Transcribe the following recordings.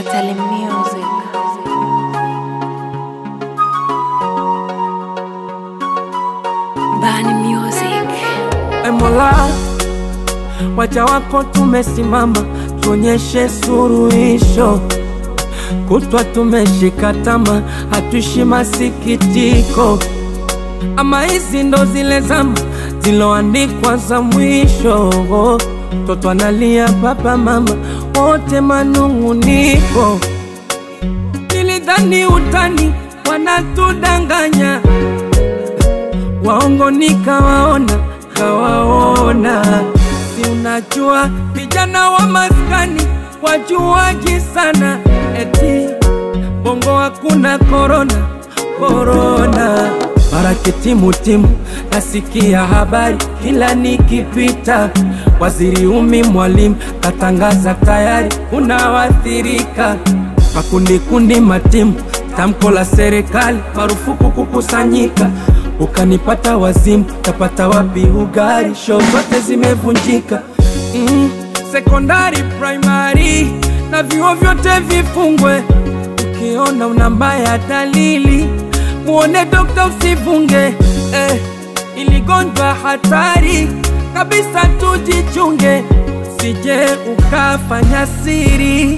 Totally Music. Bani Music. E Mola, waja wako tumesimama, tuonyeshe suruhisho. Kutwa tumeshika tama, hatuishi masikitiko. Ama hizi ndo zile zama ziloandikwa za mwisho. Toto analia, baba mama wote manung'uniko. Nilidhani utani wanatudanganya waongo nikawaona, kawaona. Si unajua vijana wa maskani wajuaji sana, eti bongo hakuna korona, korona. Mara kitimutimu nasikia habari kila nikipita, waziri umi mwalimu katangaza tayari unawathirika makundi kundi matimu, tamko la serikali marufuku kukusanyika. Ukanipata wazimu, tapata wapi ugari? Show zote zimevunjika. Mm, sekondari, primary na vyuo vyote vifungwe. Ukiona una mbaya dalili, muone dokta, usivunge eh, iligonjwa hatari kabisa, tujichunge, sije ukafanya siri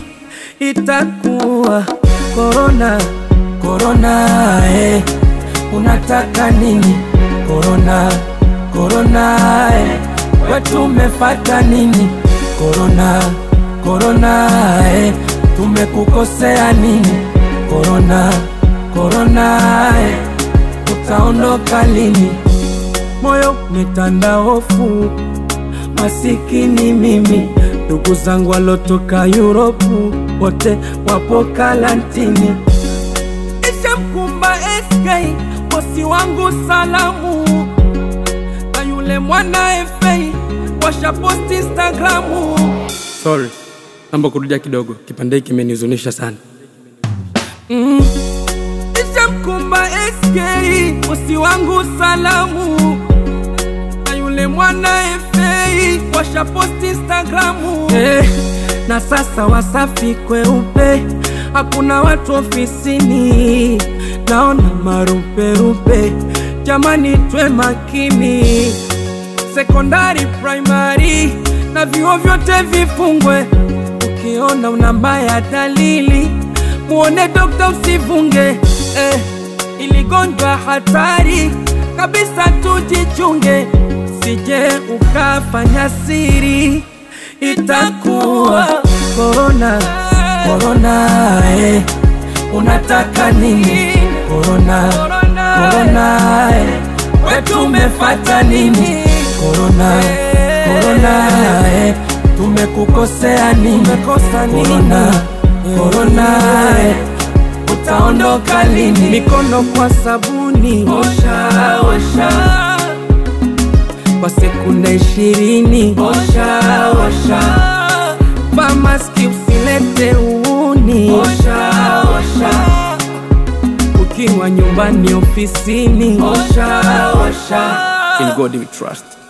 itakuwa korona korona, eh. Unataka nini korona korona, eh. Wetu umefata nini korona korona, eh. Tumekukosea nini korona korona, eh. Utaondoka lini? Moyo umetanda hofu masikini mimi, ndugu zangu walotoka Yuropu wote wapo karantini. Ishamkumba SK bosi wangu salamu, na yule mwana FA washaposti Instagramu. Sorry, naomba kurudia kidogo, kipande hiki kimenihuzunisha sana. Mm. Ishamkumba SK bosi wangu salamu na yule mwana FA washaposti Instagramu eh, na sasa Wasafi kweupe, hakuna watu ofisini, naona maruperupe. Jamani, twe makini, sekondari, primary na vyuo vyote vifungwe. Ukiona una mbaya dalili, muone dokta, usivunge eh, iligonjwa hatari kabisa, tujichunge, sije ukafanya siri, itakuwa korona korona, eh. Unataka nini korona korona, eh. Wetu umefata nini korona korona, eh. Tumekukosea nini korona korona, eh. Utaondoka lini? Mikono kwa sabuni, osha osha, kwa sekunde ishirini, osha osha, vaa maski usilete uuni, osha osha, ukiwa nyumbani, ofisini, osha osha. In God we trust.